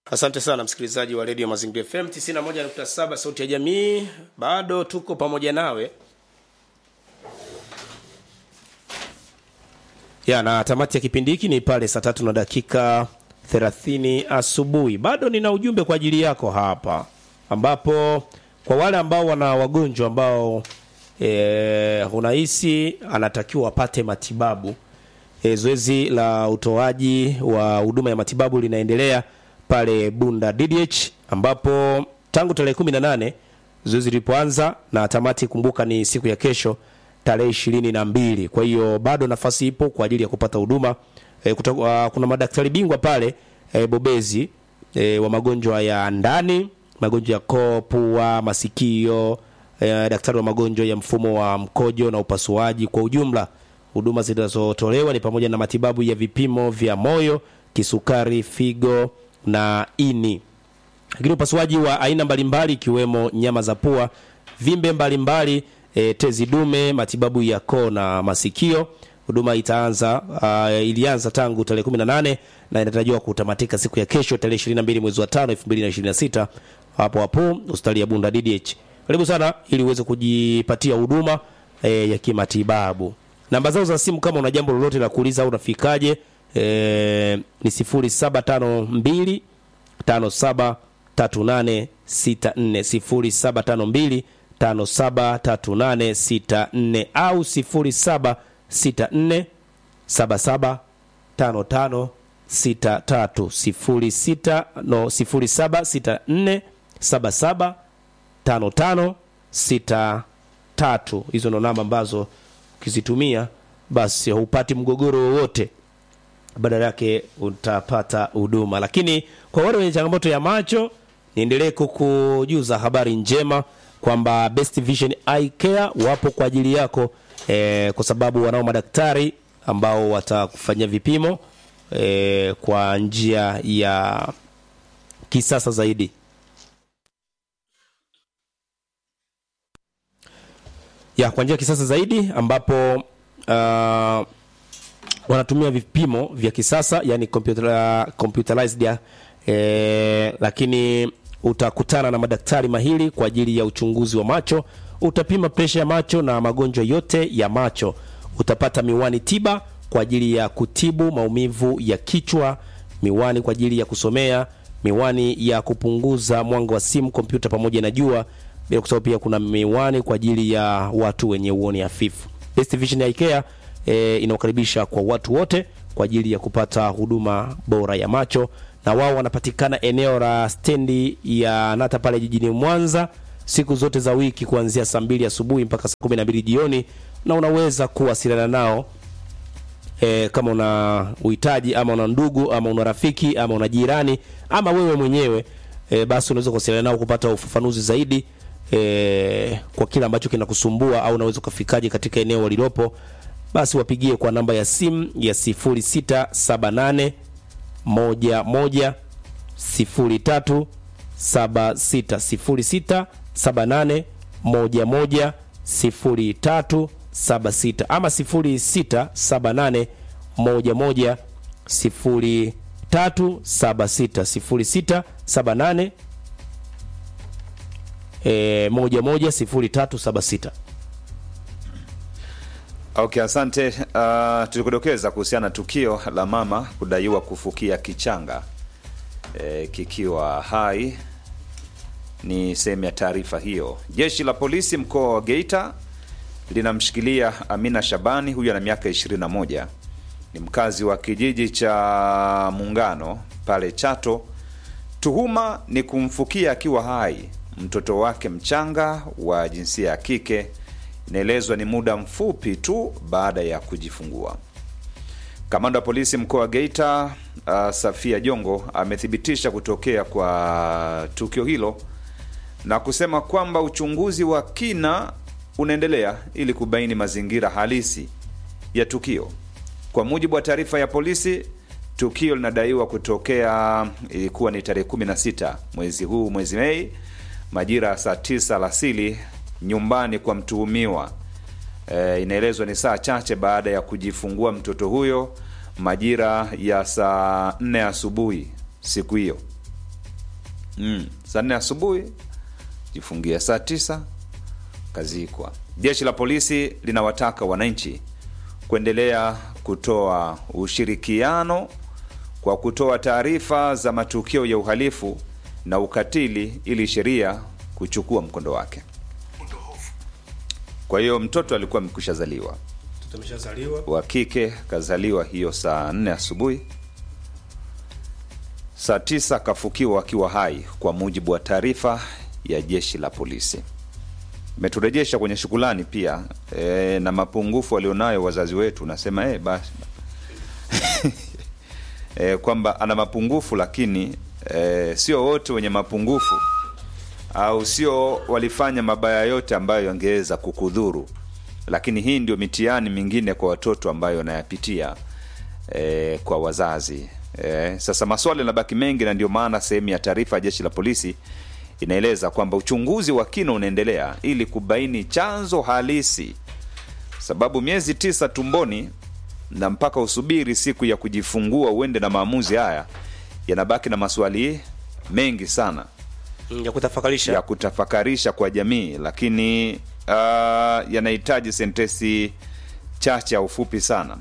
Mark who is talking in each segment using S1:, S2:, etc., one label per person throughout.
S1: Asante sana msikilizaji wa redio Mazingira FM 91.7 sauti ya jamii, bado tuko pamoja nawe ya na tamati ya kipindi hiki ni pale saa tatu na dakika 30 asubuhi. Bado nina ujumbe kwa ajili yako hapa, ambapo kwa wale ambao wana wagonjwa ambao e, unahisi anatakiwa apate matibabu e, zoezi la utoaji wa huduma ya matibabu linaendelea pale Bunda DDH ambapo tangu tarehe 18 zoezi lilipoanza na tamati, kumbuka ni siku ya kesho tarehe ishirini na mbili. Kwa hiyo bado nafasi ipo kwa ajili ya kupata huduma e, kutoka, kuna madaktari bingwa pale e, bobezi e, wa magonjwa ya ndani, magonjwa ya koo, pua, masikio e, daktari wa magonjwa ya mfumo wa mkojo na upasuaji. Kwa ujumla huduma zinazotolewa ni pamoja na matibabu ya vipimo vya moyo, kisukari, figo na ini, lakini upasuaji wa aina mbalimbali ikiwemo nyama za pua, vimbe mbalimbali e, tezi dume, matibabu ya koo na masikio. Huduma itaanza uh, ilianza tangu tarehe 18 na inatarajiwa kutamatika siku ya kesho tarehe 22 mwezi wa 5 2026 hapo hapo hospitali ya Bunda DDH. Karibu sana ili uweze kujipatia huduma e, ya kimatibabu. Namba zao za simu kama una jambo lolote la kuuliza au unafikaje, e, ni 0752 57 38 64 0752 573864 au 0764 77 55 63 06 no 0764 77 55 63. Hizo ndo namba ambazo ukizitumia basi haupati mgogoro wowote, badala yake utapata huduma. Lakini kwa wale wenye changamoto ya macho, niendelee kukujuza habari njema kwamba Best Vision Eye Care wapo kwa ajili yako e, kwa sababu wanao madaktari ambao watakufanyia vipimo e, kwa njia ya kisasa zaidi. ya kwa njia ya kisasa zaidi ambapo uh, wanatumia vipimo vya kisasa yani computer, computerized ya, eh, lakini utakutana na madaktari mahiri kwa ajili ya uchunguzi wa macho. Utapima presha ya macho na magonjwa yote ya macho. Utapata miwani tiba kwa ajili ya kutibu maumivu ya kichwa, miwani kwa ajili ya kusomea, miwani ya kupunguza mwanga wa simu, kompyuta pamoja na jua bila kusahau pia kuna miwani kwa ajili ya watu wenye uoni hafifu. Best Vision Eye Care e, inawakaribisha kwa watu wote kwa ajili ya kupata huduma bora ya macho, na wao wanapatikana eneo la stendi ya Nata pale jijini Mwanza siku zote za wiki kuanzia saa mbili asubuhi mpaka saa kumi na mbili jioni, na unaweza kuwasiliana nao e, kama una uhitaji ama una ndugu ama una rafiki ama una jirani ama wewe mwenyewe e, basi unaweza kuwasiliana nao kupata ufafanuzi zaidi e, kwa kile ambacho kinakusumbua au unaweza ukafikaje katika eneo walilopo, basi wapigie kwa namba ya simu ya 0678 11 03 76 0678 11 03 76 ama 0678 11 03 76 0678 E, moja moja sifuri tatu saba sita.
S2: Okay, asante. Uh, tulikudokeza kuhusiana na tukio la mama kudaiwa kufukia kichanga e, kikiwa hai. Ni sehemu ya taarifa hiyo. Jeshi la polisi mkoa wa Geita linamshikilia Amina Shabani, huyu ana miaka 21, ni mkazi wa kijiji cha Muungano pale Chato. Tuhuma ni kumfukia akiwa hai mtoto wake mchanga wa jinsia ya kike. Inaelezwa ni muda mfupi tu baada ya kujifungua. Kamanda wa polisi mkoa wa Geita uh, Safia Jongo amethibitisha kutokea kwa tukio hilo na kusema kwamba uchunguzi wa kina unaendelea ili kubaini mazingira halisi ya tukio. Kwa mujibu wa taarifa ya polisi, tukio linadaiwa kutokea, ilikuwa ni tarehe 16 mwezi huu, mwezi Mei majira ya saa tisa alasiri nyumbani kwa mtuhumiwa. E, inaelezwa ni saa chache baada ya kujifungua mtoto huyo majira ya saa nne asubuhi siku hiyo. mm. saa nne asubuhi jifungia saa tisa kazikwa jeshi la polisi linawataka wananchi kuendelea kutoa ushirikiano kwa kutoa taarifa za matukio ya uhalifu na ukatili ili sheria kuchukua mkondo wake kwa hiyo mtoto alikuwa amekwisha zaliwa
S1: tumeshazaliwa
S2: wa kike kazaliwa hiyo saa nne asubuhi saa tisa kafukiwa akiwa hai kwa mujibu wa taarifa ya jeshi la polisi imeturejesha kwenye shukulani pia e, na mapungufu walionayo wazazi wetu nasema e, basi e, kwamba ana mapungufu lakini e, sio wote wenye mapungufu au sio walifanya mabaya yote ambayo yangeweza kukudhuru lakini hii ndio mitihani mingine kwa watoto ambayo wanayapitia e, kwa wazazi e, sasa maswali yanabaki mengi na ndio maana sehemu ya taarifa ya jeshi la polisi inaeleza kwamba uchunguzi wa kina unaendelea ili kubaini chanzo halisi sababu miezi tisa tumboni na mpaka usubiri siku ya kujifungua uende na maamuzi haya yanabaki na maswali mengi sana
S1: Mm, ya kutafakarisha
S2: ya kutafakarisha kwa jamii lakini uh, yanahitaji sentesi chache au fupi sana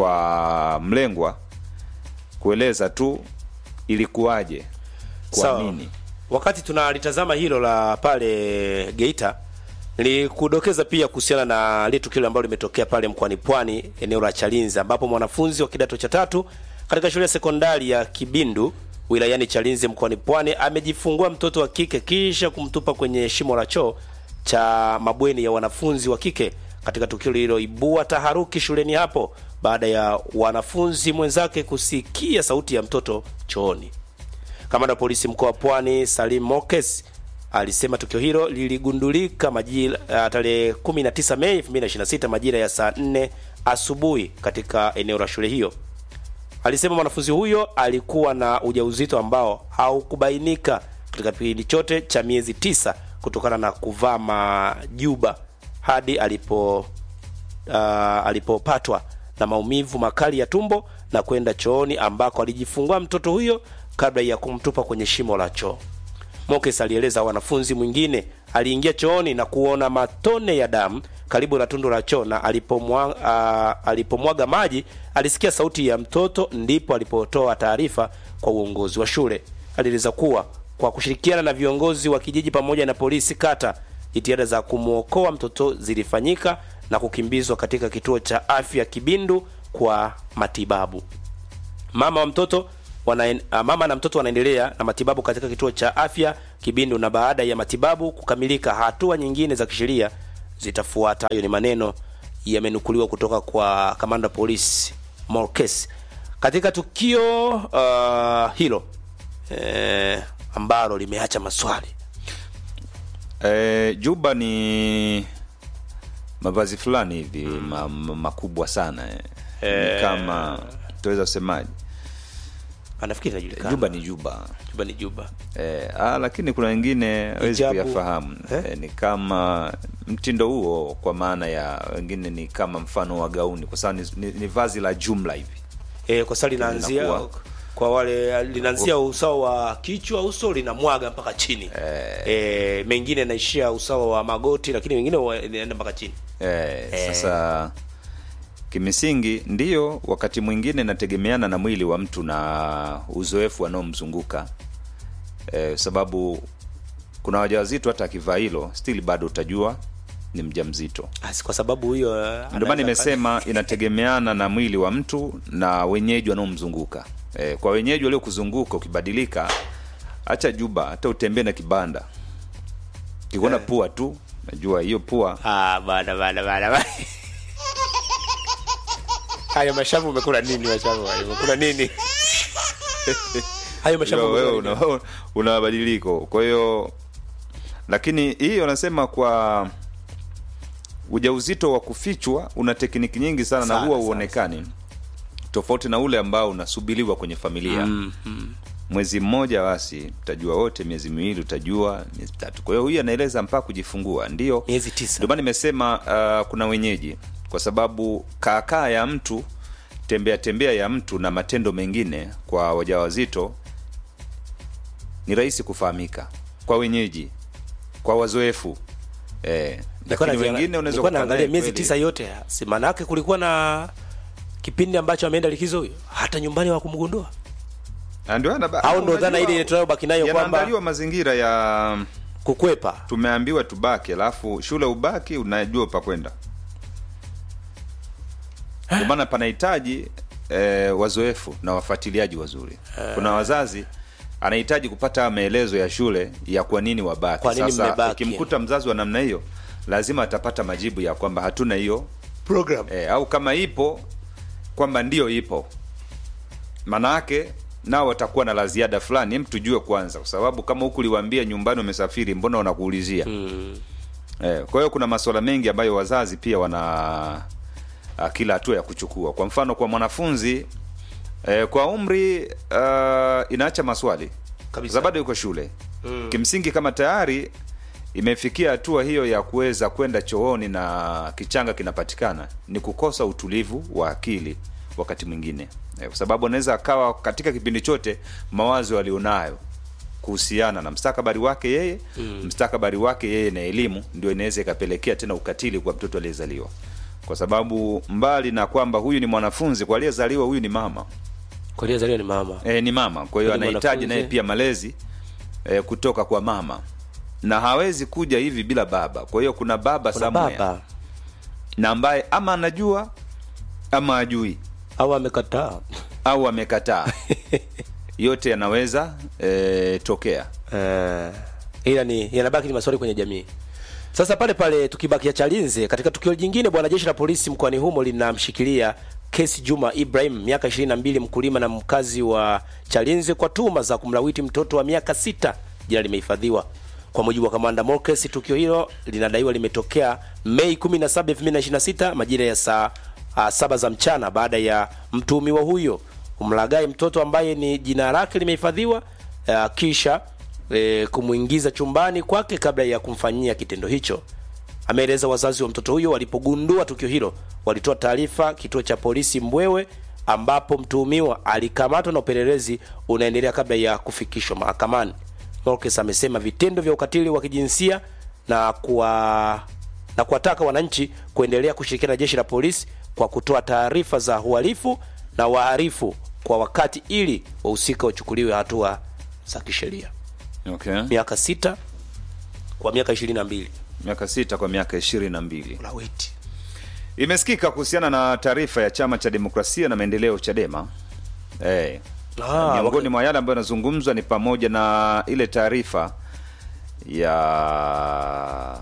S2: kwa mlengwa kueleza tu ilikuwaje kwa
S1: Sawa.
S2: nini
S1: wakati tunalitazama hilo la pale Geita nilikudokeza pia kuhusiana na lile tukio ambalo limetokea pale mkoani Pwani eneo la Chalinzi ambapo mwanafunzi wa kidato cha tatu katika shule ya sekondari ya Kibindu wilayani Chalinzi mkoani Pwani amejifungua mtoto wa kike kisha kumtupa kwenye shimo la choo cha mabweni ya wanafunzi wa kike katika tukio lililoibua taharuki shuleni hapo baada ya wanafunzi mwenzake kusikia sauti ya mtoto chooni. Kamanda wa polisi mkoa wa Pwani Salim Mokes alisema tukio hilo liligundulika majira uh, tarehe 19 Mei 2026 majira ya saa 4 asubuhi katika eneo la shule hiyo. Alisema mwanafunzi huyo alikuwa na ujauzito ambao haukubainika katika kipindi chote cha miezi tisa kutokana na kuvaa majuba hadi alipo uh, alipopatwa na maumivu makali ya tumbo na kwenda chooni ambako alijifungua mtoto huyo kabla ya kumtupa kwenye shimo la choo. Mokes alieleza wanafunzi mwingine aliingia chooni na kuona matone ya damu karibu na tundu la choo na alipomwa, uh, alipomwaga maji alisikia sauti ya mtoto, ndipo alipotoa taarifa kwa uongozi wa shule. Alieleza kuwa kwa kushirikiana na viongozi wa kijiji pamoja na polisi kata, jitihada za kumwokoa mtoto zilifanyika na kukimbizwa katika kituo cha afya Kibindu kwa matibabu. Mama wa mtoto wana, ah, mama na mtoto wanaendelea na matibabu katika kituo cha afya Kibindu, na baada ya matibabu kukamilika, hatua nyingine za kisheria zitafuata. Hayo ni maneno yamenukuliwa kutoka kwa kamanda wa polisi Morkes katika tukio uh, hilo eh, ambalo limeacha maswali
S2: e, juba ni mavazi fulani hivi ma, ma, makubwa sana eh. ni kama tuweza kusemaje
S1: anafikiri inajulikana.
S2: juba ni juba
S1: juba ni juba
S2: Eh, ah, lakini kuna wengine hawezi
S1: Hijabu.
S2: kuyafahamu
S1: Eh?
S2: eh, ni kama mtindo huo kwa maana ya wengine ni kama mfano wa gauni kwa sababu ni, ni, ni vazi la jumla hivi
S1: e, kwa sababu linaanzia
S2: Linakuwa-
S1: kwa wale linaanzia usawa wa kichwa uso linamwaga mpaka chini e, mengine naishia usawa wa magoti lakini wengine wa- inaenda mpaka chini
S2: eh, sasa kimsingi ndiyo wakati mwingine inategemeana na mwili wa mtu na uzoefu wanaomzunguka eh, sababu kuna wajawazito hata akivaa hilo still bado utajua ni mjamzito
S1: Asi, kwa sababu huyo eh,
S2: ndio maana
S1: anaweza
S2: nimesema inategemeana na mwili wa mtu na wenyeji wanaomzunguka e, kwa wenyeji waliokuzunguka ukibadilika hacha juba hata utembee na kibanda kikuona pua tu najua hiyo pua
S1: Ah, bana bana bana bana. Hayo mashavu umekula nini mashavu? hayo? Umekula nini? Hayo mashavu
S2: Yo, wewe
S1: umekula nini?
S2: una, una mabadiliko kwa hiyo lakini hii wanasema kwa ujauzito wa kufichwa una tekniki nyingi sana,
S1: Sana,
S2: na huwa
S1: sana,
S2: uonekani tofauti na ule ambao unasubiriwa kwenye familia mwezi mmoja basi utajua wote miezi miwili utajua miezi tatu kwa hiyo huyu anaeleza mpaka kujifungua ndio
S1: Miezi tisa.
S2: ndio maana nimesema uh, kuna wenyeji kwa sababu kaakaa ya mtu tembea tembea ya mtu na matendo mengine kwa wajawazito ni rahisi kufahamika kwa wenyeji kwa wazoefu eh,
S1: Nilikuwa
S2: lakini
S1: naziana-
S2: wengine unaweza
S1: nilikuwa
S2: kukutana
S1: naangalia
S2: naye
S1: miezi
S2: kweli.
S1: tisa yote si maana yake kulikuwa na kipindi ambacho ameenda likizo huyo hata nyumbani hawakumgundua
S2: Na ndio ana-
S1: au ndo dhana
S2: unajua,
S1: ile tunayobaki nayo kwamba
S2: yanaandaliwa mazingira ya
S1: kukwepa
S2: tumeambiwa tubaki alafu shule ubaki unajua pa kwenda ndio maana panahitaji eh, wazoefu na wafuatiliaji wazuri kuna wazazi anahitaji kupata maelezo ya shule ya kwa nini wabaki
S1: Kwa nini
S2: sasa
S1: mmebaki?
S2: ukimkuta mzazi wa namna hiyo lazima atapata majibu ya kwamba hatuna hiyo
S1: program
S2: e, au kama ipo kwamba ndio ipo maanaake nao watakuwa na la ziada fulani hem tujue kwanza kwa sababu kama huku uliwaambia nyumbani umesafiri mbona wanakuulizia
S1: mm.
S2: e, kwa hiyo kuna masuala mengi ambayo wazazi pia wana a, kila hatua ya kuchukua kwa mfano kwa mwanafunzi e, kwa umri uh, inaacha maswali
S1: Kabisa.
S2: za bado yuko shule mm. kimsingi kama tayari imefikia hatua hiyo ya kuweza kwenda chooni na kichanga kinapatikana ni kukosa utulivu wa akili wakati mwingine Eh, kwa sababu anaweza akawa katika kipindi chote mawazo alionayo kuhusiana na mstakabali wake yeye mm. mstakabali wake yeye na elimu ndio inaweza ikapelekea tena ukatili kwa mtoto aliyezaliwa kwa sababu mbali na kwamba huyu ni mwanafunzi kwa aliyezaliwa huyu ni mama
S1: kwa hiyo zalio ni mama
S2: e, ni mama kwa hiyo
S1: Ni
S2: anahitaji
S1: mwanafunzi.
S2: naye pia malezi e, kutoka kwa mama na hawezi kuja hivi bila baba kwa hiyo kuna baba
S1: kuna
S2: somewhere
S1: baba
S2: na ambaye ama anajua ama ajui
S1: au amekataa
S2: au amekataa yote yanaweza e, tokea
S1: Eh, ila ni yanabaki ni maswali kwenye jamii sasa pale pale tukibakia chalinze katika tukio jingine bwana jeshi la polisi mkoani humo linamshikilia kesi juma ibrahim miaka 22 mkulima na mkazi wa chalinze kwa tuhuma za kumlawiti mtoto wa miaka sita jina limehifadhiwa kwa mujibu wa kamanda Morkes, tukio hilo linadaiwa limetokea Mei 17, 2026 majira ya saa uh, saba za mchana baada ya mtuhumiwa huyo kumlaghai mtoto ambaye ni jina lake limehifadhiwa uh, kisha e, kumwingiza chumbani kwake kabla ya kumfanyia kitendo hicho. Ameeleza wazazi wa mtoto huyo walipogundua tukio hilo walitoa taarifa kituo cha polisi Mbwewe, ambapo mtuhumiwa alikamatwa na upelelezi unaendelea kabla ya kufikishwa mahakamani. Morkes amesema vitendo vya ukatili wa kijinsia na kuwa na kuwataka wananchi kuendelea kushirikiana na jeshi la polisi kwa kutoa taarifa za uhalifu na wahalifu kwa wakati ili wahusika wachukuliwe hatua za kisheria
S2: okay.
S1: miaka sita kwa miaka ishirini na mbili
S2: miaka sita kwa miaka ishirini na mbili
S1: ulawiti
S2: imesikika kuhusiana na taarifa ya chama cha demokrasia na maendeleo chadema eh,
S1: Ah,
S2: miongoni
S1: waka-
S2: mwa yale ambayo yanazungumzwa ni pamoja na ile taarifa ya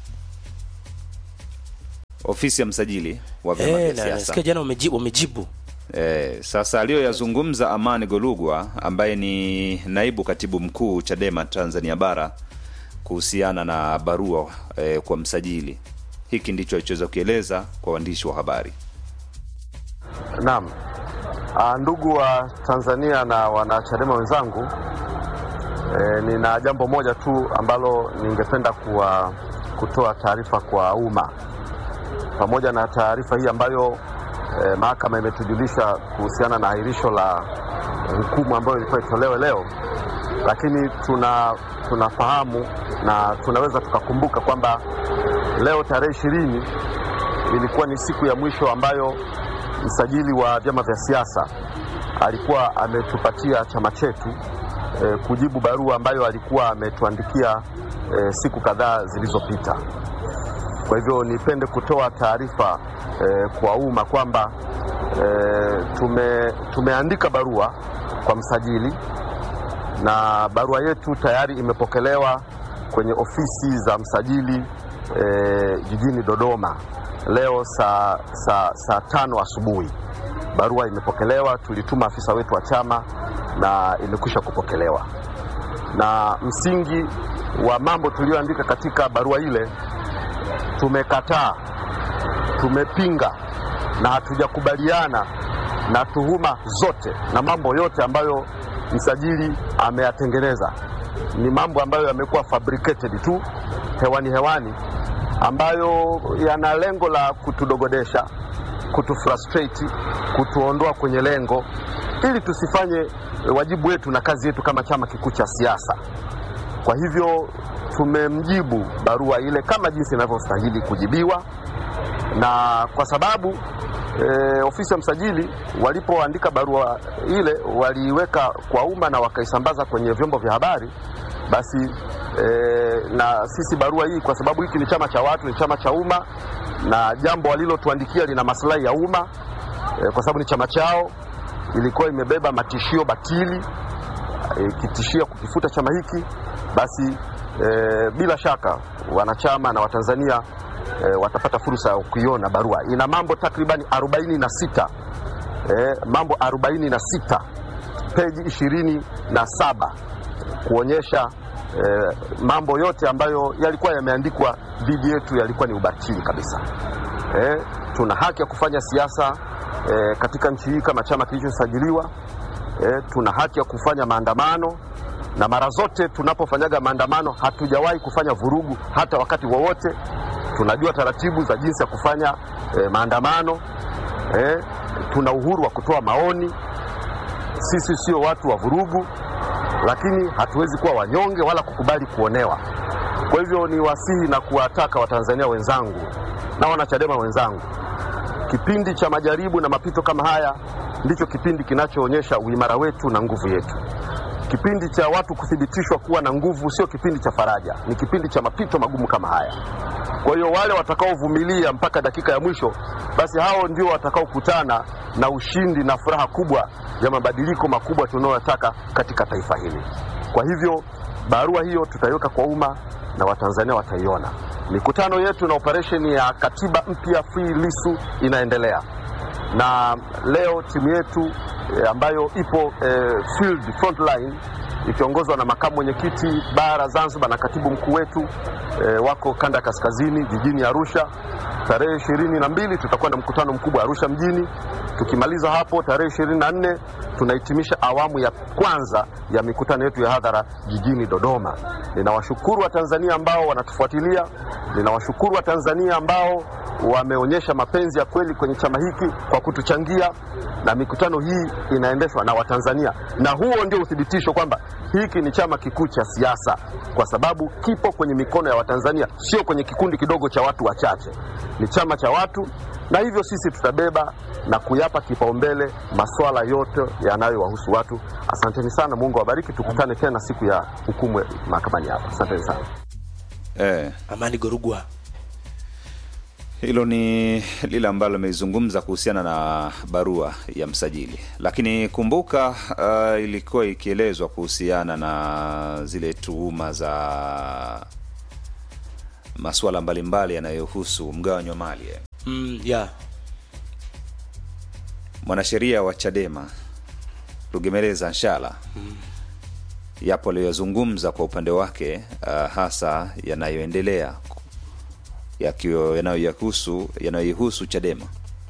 S2: ofisi ya msajili wa vyama
S1: Eh,
S2: vya
S1: na
S2: siasa
S1: nasikia jana wamejibu, wamejibu.
S2: Eh, sasa aliyoyazungumza Amani Golugwa ambaye ni naibu katibu mkuu Chadema Tanzania bara kuhusiana na barua eh, kwa msajili, hiki ndicho alichoweza kukieleza kwa waandishi wa habari.
S3: Naam. Ah, ndugu wa Tanzania na wanachadema wenzangu, e, nina jambo moja tu ambalo ningependa kuwa, kutoa taarifa kwa umma pamoja na taarifa hii ambayo e, mahakama imetujulisha kuhusiana na ahirisho la hukumu ambayo ilikuwa itolewe leo, lakini tuna tunafahamu na tunaweza tukakumbuka kwamba leo tarehe ishirini ilikuwa ni siku ya mwisho ambayo msajili wa vyama vya siasa alikuwa ametupatia chama chetu e, kujibu barua ambayo alikuwa ametuandikia e, siku kadhaa zilizopita. Kwa hivyo nipende kutoa taarifa e, kwa umma kwamba e, tume, tumeandika barua kwa msajili na barua yetu tayari imepokelewa kwenye ofisi za msajili e, jijini Dodoma leo saa, saa, saa tano asubuhi. Barua imepokelewa, tulituma afisa wetu wa chama na imekwisha kupokelewa, na msingi wa mambo tuliyoandika katika barua ile, tumekataa, tumepinga na hatujakubaliana na tuhuma zote na mambo yote ambayo msajili ameyatengeneza. Ni mambo ambayo yamekuwa fabricated tu hewani hewani, ambayo yana lengo la kutudogodesha, kutufrustrate, kutuondoa kwenye lengo ili tusifanye e, wajibu wetu na kazi yetu kama chama kikuu cha siasa. Kwa hivyo tumemjibu barua ile kama jinsi inavyostahili kujibiwa, na kwa sababu e, ofisi ya msajili walipoandika barua ile waliiweka kwa umma na wakaisambaza kwenye vyombo vya habari, basi e, na sisi barua hii, kwa sababu hiki ni chama cha watu, ni chama cha umma, na jambo walilotuandikia lina maslahi ya umma e, kwa sababu ni chama chao, ilikuwa imebeba matishio batili ikitishia kukifuta chama hiki, basi e, bila shaka wanachama na Watanzania e, watapata fursa ya kuiona barua. Ina mambo takribani 46 e, mambo 46 peji ishirini na saba kuonyesha e, mambo yote ambayo yalikuwa yameandikwa dhidi yetu yalikuwa ni ubatili kabisa. E, tuna haki ya kufanya siasa e, katika nchi hii kama chama kilichosajiliwa. E, tuna haki ya kufanya maandamano na mara zote tunapofanyaga maandamano hatujawahi kufanya vurugu hata wakati wowote. Tunajua taratibu za jinsi ya kufanya e, maandamano e, tuna uhuru wa kutoa maoni. Sisi sio watu wa vurugu, lakini hatuwezi kuwa wanyonge wala kukubali kuonewa. Kwa hivyo ni wasihi na kuwataka Watanzania wenzangu na wanachadema wenzangu, kipindi cha majaribu na mapito kama haya ndicho kipindi kinachoonyesha uimara wetu na nguvu yetu. Kipindi cha watu kuthibitishwa kuwa na nguvu sio kipindi cha faraja, ni kipindi cha mapito magumu kama haya. Kwa hiyo wale watakaovumilia mpaka dakika ya mwisho, basi hao ndio watakaokutana na ushindi na furaha kubwa ya mabadiliko makubwa tunayotaka katika taifa hili. Kwa hivyo barua hiyo tutaiweka kwa umma na Watanzania wataiona. Mikutano yetu na operesheni ya katiba mpya Free Lissu inaendelea na leo timu yetu e, ambayo ipo e, field front line ikiongozwa na makamu mwenyekiti bara Zanzibar na katibu mkuu wetu e, wako kanda ya kaskazini jijini Arusha. Tarehe ishirini na mbili tutakuwa na mkutano mkubwa Arusha mjini. Tukimaliza hapo tarehe ishirini na nne tunahitimisha awamu ya kwanza ya mikutano yetu ya hadhara jijini Dodoma. Ninawashukuru Watanzania ambao wanatufuatilia, ninawashukuru Watanzania ambao wameonyesha mapenzi ya kweli kwenye chama hiki kwa kutuchangia, na mikutano hii inaendeshwa na Watanzania, na huo ndio uthibitisho kwamba hiki ni chama kikuu cha siasa, kwa sababu kipo kwenye mikono ya Watanzania, sio kwenye kikundi kidogo cha watu wachache. Ni chama cha watu, na hivyo sisi tutabeba na kuyapa kipaumbele masuala yote yanayowahusu watu. Asanteni sana, Mungu awabariki. Tukutane tena siku ya hukumu mahakamani hapa. Asanteni sana.
S2: Eh,
S1: Amani Gorugwa.
S2: hilo ni lile ambalo amezungumza kuhusiana na barua ya msajili, lakini kumbuka, uh, ilikuwa ikielezwa kuhusiana na zile tuhuma za masuala mbalimbali yanayohusu mgawanyo wa mali eh.
S1: Mm, yeah.
S2: mwanasheria wa Chadema Rugemeleza Nshala yapo aliyoyazungumza kwa upande wake, uh, hasa yanayoendelea yakiwa yanayoyahusu yanayoihusu Chadema.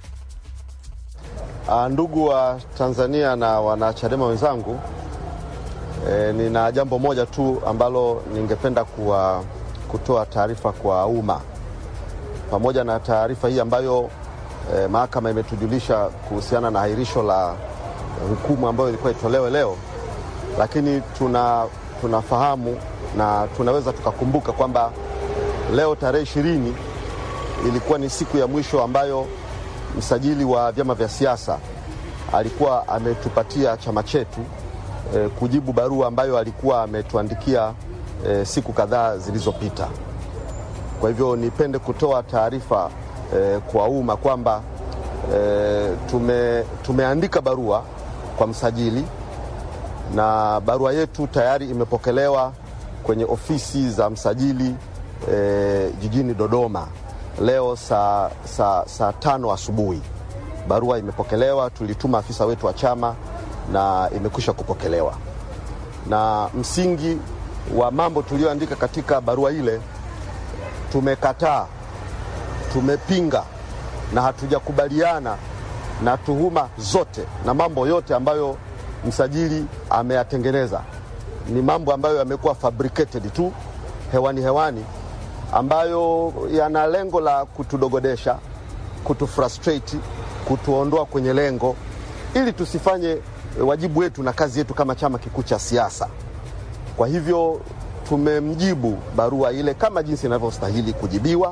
S3: Ah, ndugu wa Tanzania na wanachadema wenzangu, e, nina jambo moja tu ambalo ningependa kuwa, kutoa taarifa kwa umma pamoja na taarifa hii ambayo e, mahakama imetujulisha kuhusiana na hairisho la hukumu ambayo ilikuwa itolewe leo, lakini tuna tunafahamu na tunaweza tukakumbuka kwamba leo tarehe ishirini ilikuwa ni siku ya mwisho ambayo msajili wa vyama vya siasa alikuwa ametupatia chama chetu e, kujibu barua ambayo alikuwa ametuandikia e, siku kadhaa zilizopita. Kwa hivyo nipende kutoa taarifa e, kwa umma kwamba e, tume, tumeandika barua kwa msajili na barua yetu tayari imepokelewa kwenye ofisi za msajili e, jijini Dodoma leo saa, saa, saa tano asubuhi. Barua imepokelewa, tulituma afisa wetu wa chama na imekwisha kupokelewa, na msingi wa mambo tuliyoandika katika barua ile, tumekataa, tumepinga na hatujakubaliana na tuhuma zote na mambo yote ambayo msajili ameyatengeneza. Ni mambo ambayo yamekuwa fabricated tu hewani hewani ambayo yana lengo la kutudogodesha, kutufrustrate, kutuondoa kwenye lengo ili tusifanye e, wajibu wetu na kazi yetu kama chama kikuu cha siasa. Kwa hivyo tumemjibu barua ile kama jinsi inavyostahili kujibiwa,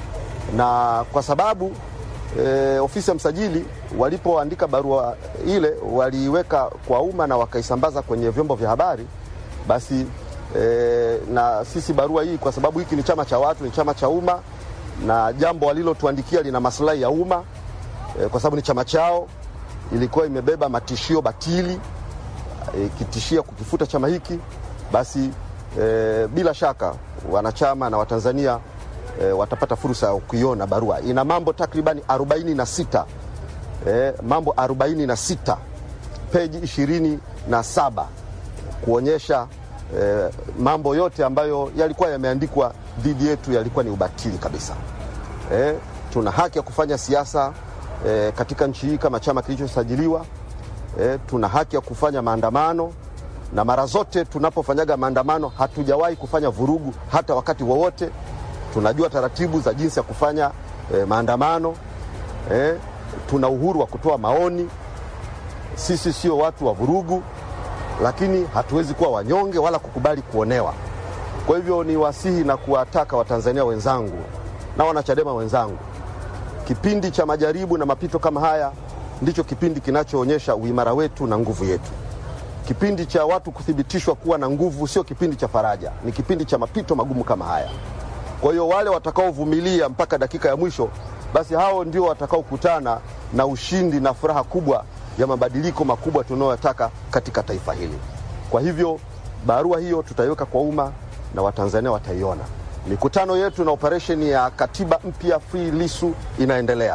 S3: na kwa sababu e, ofisi ya msajili walipoandika barua ile waliiweka kwa umma na wakaisambaza kwenye vyombo vya habari, basi e, na sisi barua hii, kwa sababu hiki ni chama cha watu, ni chama cha umma, na jambo walilotuandikia lina maslahi ya umma e, kwa sababu ni chama chao, ilikuwa imebeba matishio batili ikitishia e, kukifuta chama hiki, basi e, bila shaka wanachama na Watanzania e, watapata fursa ya kuiona barua. Ina mambo takribani 46 e, mambo 46 peji 27 kuonyesha e, mambo yote ambayo yalikuwa yameandikwa dhidi yetu yalikuwa ni ubatili kabisa. E, tuna haki ya kufanya siasa e, katika nchi hii kama chama kilichosajiliwa. E, tuna haki ya kufanya maandamano na mara zote tunapofanyaga maandamano hatujawahi kufanya vurugu hata wakati wowote. Tunajua taratibu za jinsi ya kufanya e, maandamano e, tuna uhuru wa kutoa maoni. Sisi sio watu wa vurugu, lakini hatuwezi kuwa wanyonge wala kukubali kuonewa. Kwa hivyo ni wasihi na kuwataka Watanzania wenzangu na wanachadema wenzangu, kipindi cha majaribu na mapito kama haya ndicho kipindi kinachoonyesha uimara wetu na nguvu yetu. Kipindi cha watu kuthibitishwa kuwa na nguvu sio kipindi cha faraja, ni kipindi cha mapito magumu kama haya. Kwa hiyo wale watakaovumilia mpaka dakika ya mwisho, basi hao ndio watakaokutana na ushindi na furaha kubwa ya mabadiliko makubwa tunayotaka katika taifa hili. Kwa hivyo barua hiyo tutaiweka kwa umma na Watanzania wataiona. Mikutano yetu na operesheni ya katiba mpya Free Lissu inaendelea,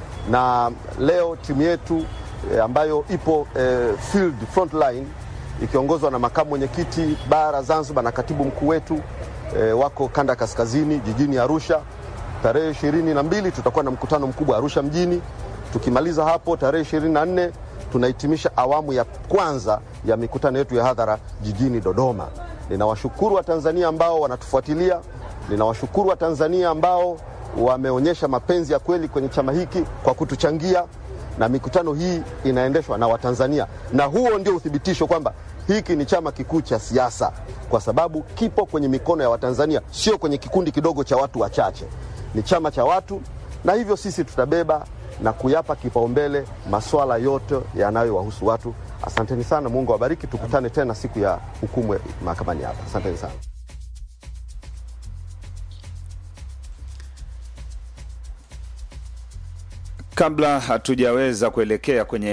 S3: na leo timu yetu e, ambayo ipo e, field front line ikiongozwa na makamu mwenyekiti bara Zanzibar na katibu mkuu wetu e, wako kanda kaskazini jijini Arusha. Tarehe ishirini na mbili tutakuwa na mkutano mkubwa Arusha mjini. Tukimaliza hapo tarehe ishirini na nne tunahitimisha awamu ya kwanza ya mikutano yetu ya hadhara jijini Dodoma. Ninawashukuru Watanzania ambao wanatufuatilia, ninawashukuru Watanzania ambao wameonyesha mapenzi ya kweli kwenye chama hiki kwa kutuchangia, na mikutano hii inaendeshwa na Watanzania, na huo ndio uthibitisho kwamba hiki ni chama kikuu cha siasa, kwa sababu kipo kwenye mikono ya Watanzania, sio kwenye kikundi kidogo cha watu wachache. Ni chama cha watu, na hivyo sisi tutabeba na kuyapa kipaumbele masuala yote yanayowahusu watu. Asanteni sana, Mungu awabariki. Tukutane tena siku ya hukumu mahakamani hapa. Asanteni sana.
S2: Kabla hatujaweza kuelekea kwenye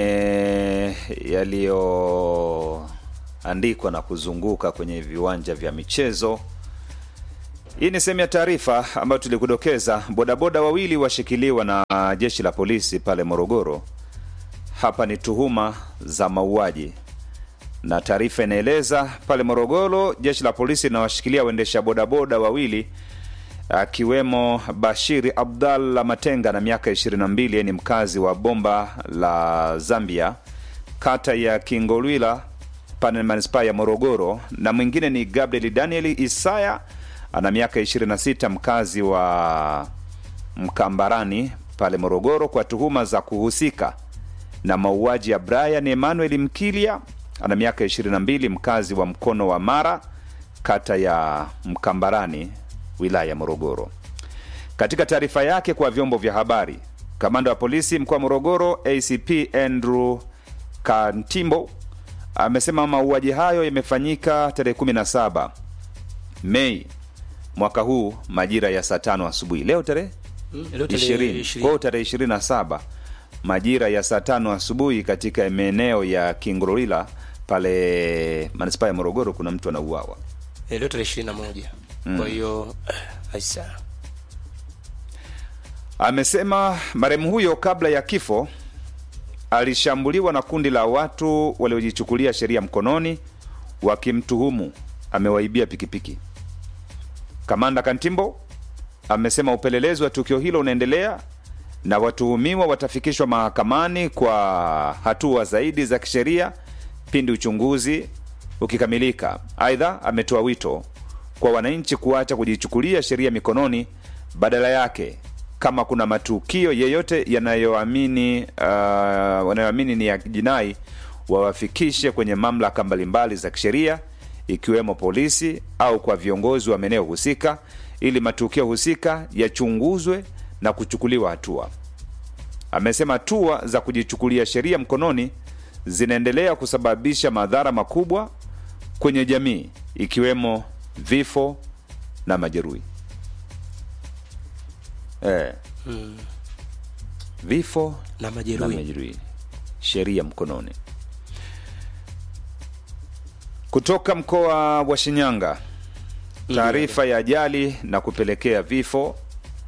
S2: yaliyoandikwa na kuzunguka kwenye viwanja vya michezo, hii ni sehemu ya taarifa ambayo tulikudokeza. Bodaboda wawili washikiliwa na jeshi la polisi pale Morogoro. Hapa ni tuhuma za mauaji, na taarifa inaeleza pale Morogoro, jeshi la polisi linawashikilia waendesha bodaboda wawili akiwemo Bashiri Abdallah Matenga na miaka 22, ni mkazi wa Bomba la Zambia, kata ya Kingolwila pale manispaa ya Morogoro, na mwingine ni Gabriel Daniel Isaya ana miaka 26, mkazi wa Mkambarani pale Morogoro, kwa tuhuma za kuhusika na mauaji ya Brian Emmanuel Mkilia ana miaka 22, mkazi wa Mkono wa Mara, kata ya Mkambarani wilaya ya Morogoro. Katika taarifa yake kwa vyombo vya habari, kamanda wa polisi mkoa wa Morogoro ACP Andrew Kantimbo amesema mauaji hayo yamefanyika tarehe 17 Mei mwaka huu majira ya saa tano asubuhi. Leo tarehe ishirini, kwa hiyo tarehe 27 majira ya saa tano asubuhi katika maeneo ya Kingorila pale manispaa ya Morogoro, kuna mtu anauawa
S1: leo tarehe ishirini na moja. Kwa hiyo aisa
S2: amesema marehemu huyo kabla ya kifo alishambuliwa na kundi la watu waliojichukulia sheria mkononi wakimtuhumu amewaibia pikipiki. Kamanda Kantimbo amesema upelelezi wa tukio hilo unaendelea na watuhumiwa watafikishwa mahakamani kwa hatua zaidi za kisheria pindi uchunguzi ukikamilika. Aidha, ametoa wito kwa wananchi kuacha kujichukulia sheria mikononi, badala yake kama kuna matukio yeyote yanayoamini uh, wanayoamini ni ya jinai wawafikishe kwenye mamlaka mbalimbali za kisheria ikiwemo polisi au kwa viongozi wa maeneo husika ili matukio husika yachunguzwe na kuchukuliwa hatua. Amesema hatua za kujichukulia sheria mkononi zinaendelea kusababisha madhara makubwa kwenye jamii ikiwemo vifo na majeruhi. Eh. Vifo
S1: na
S2: na
S1: majeruhi
S2: majeruhi, sheria mkononi. Kutoka mkoa wa Shinyanga, taarifa ya ajali na kupelekea vifo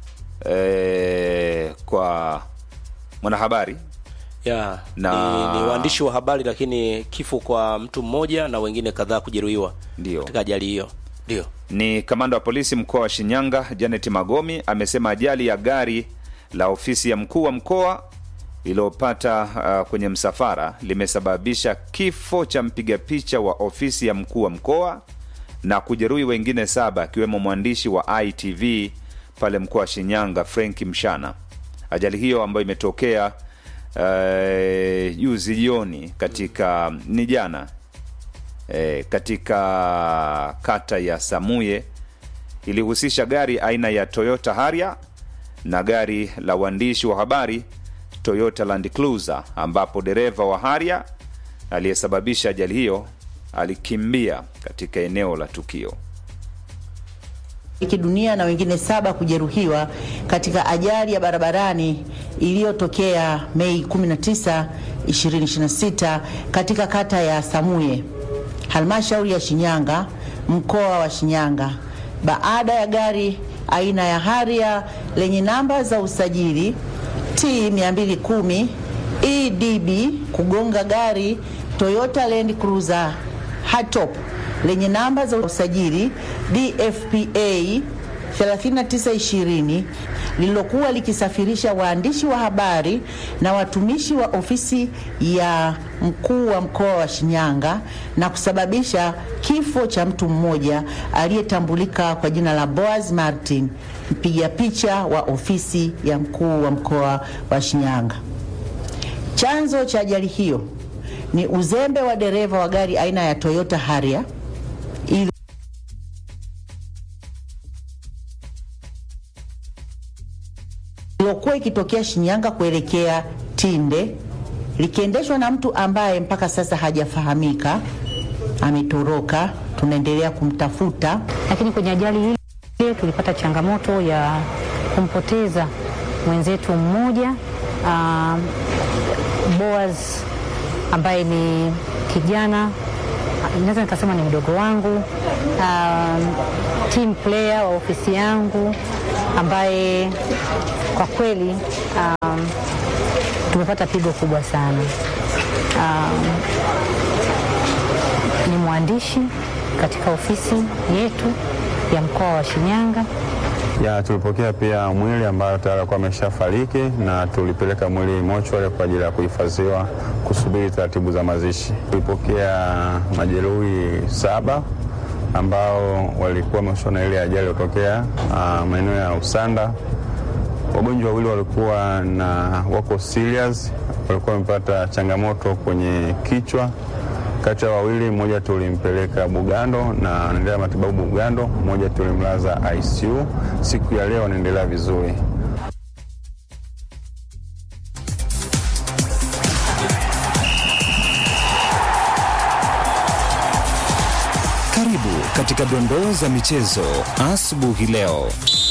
S2: eh, kwa mwanahabari
S1: ya
S2: Na-
S1: ni, ni waandishi wa habari lakini kifo kwa mtu mmoja na wengine kadhaa kujeruhiwa
S2: Ndio.
S1: katika ajali hiyo ndio
S2: ni kamanda wa polisi mkoa wa Shinyanga Janet Magomi amesema ajali ya gari la ofisi ya mkuu wa mkoa iliyopata uh, kwenye msafara limesababisha kifo cha mpiga picha wa ofisi ya mkuu wa mkoa na kujeruhi wengine saba akiwemo mwandishi wa ITV pale mkoa wa Shinyanga Frank Mshana. Ajali hiyo ambayo imetokea eh, juzi jioni katika ni jana e, katika kata ya Samuye ilihusisha gari aina ya Toyota Harrier na gari la uandishi wa habari Toyota Land Cruiser, ambapo dereva wa Harrier aliyesababisha ajali hiyo alikimbia katika eneo la tukio.
S4: fariki dunia na wengine saba kujeruhiwa katika ajali ya barabarani iliyotokea Mei 19, 2026 katika kata ya Samuye, halmashauri ya Shinyanga, mkoa wa Shinyanga, baada ya gari aina ya Harrier lenye namba za usajili T 210 EDB kugonga gari Toyota Land Cruiser Hatop lenye namba za usajili DFPA 3920 lililokuwa likisafirisha waandishi wa habari na watumishi wa ofisi ya mkuu wa mkoa wa Shinyanga na kusababisha kifo cha mtu mmoja aliyetambulika kwa jina la Boaz Martin, mpiga picha wa ofisi ya mkuu wa mkoa wa Shinyanga. Chanzo cha ajali hiyo ni uzembe wa dereva wa gari aina ya Toyota Harrier ili iliyokuwa ikitokea Shinyanga kuelekea Tinde likiendeshwa na mtu ambaye mpaka sasa hajafahamika, ametoroka. Tunaendelea kumtafuta.
S5: lakini kwenye ajali ile tulipata changamoto ya kumpoteza mwenzetu mmoja uh, Boaz ambaye ni kijana naweza nikasema ni mdogo wangu, um, team player wa ofisi yangu ambaye kwa kweli um, tumepata pigo kubwa sana. Um, ni mwandishi katika ofisi yetu ya mkoa wa Shinyanga.
S6: Ya, tulipokea pia mwili ambayo tayari alikuwa ameshafariki na tulipeleka mwili mochwari kwa ajili ya kuhifadhiwa kusubiri taratibu za mazishi. Tulipokea majeruhi saba ambao walikuwa wamehusishwa na ile ajali iliyotokea ah, maeneo ya Usanda. Wagonjwa wawili walikuwa na wako serious, walikuwa wamepata changamoto kwenye kichwa. Kati ya wawili, mmoja tulimpeleka Bugando na anaendelea matibabu Bugando, mmoja tulimlaza ICU. Siku ya leo anaendelea vizuri.
S7: Karibu katika dondoo za michezo asubuhi leo.